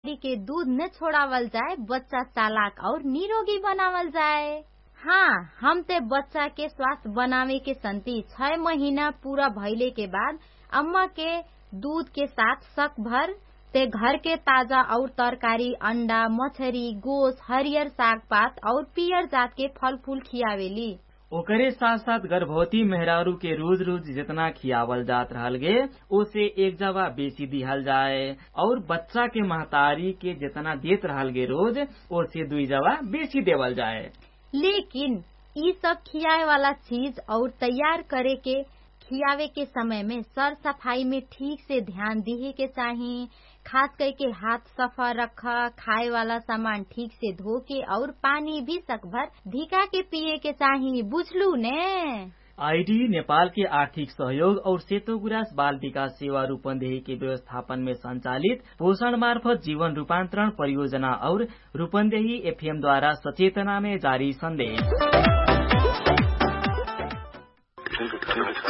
के दूध न छोड़ावल जाए बच्चा चालाक और निरोगी बनावल जाए हाँ हम ते बच्चा के स्वास्थ्य बनावे के संति छह महीना पूरा भइले के बाद अम्मा के दूध के साथ शक भर ते घर के ताजा और तरकारी अंडा मछरी गोश हरियर साग पात और पियर जात के फल फूल खियावेली ओकरे साथ साथ गर्भवती मेहरारू के रोज रोज जितना खियावल जात रहल गे ओसे एक जवा बेसी दिहल जाए और बच्चा के महतारी के जितना देत रहल गे रोज ओसे दुई जवा बेसी देवल जाए लेकिन ई सब खियाए वाला चीज और तैयार करे के खियावे के समय में सर सफाई में ठीक से ध्यान दिहे के चाही खास करके हाथ सफा रखा खाए वाला सामान ठीक से धो के और पानी भी सकभर धिका के पिए के चाही बुझलू ने आईडी नेपाल के आर्थिक सहयोग और सेतो गुरास बाल विकास सेवा रूपन्देही के व्यवस्थापन में संचालित पोषण मार्फत जीवन रूपान्तरण परियोजना और रूपन्देही एफएम द्वारा सचेतना में जारी संदेश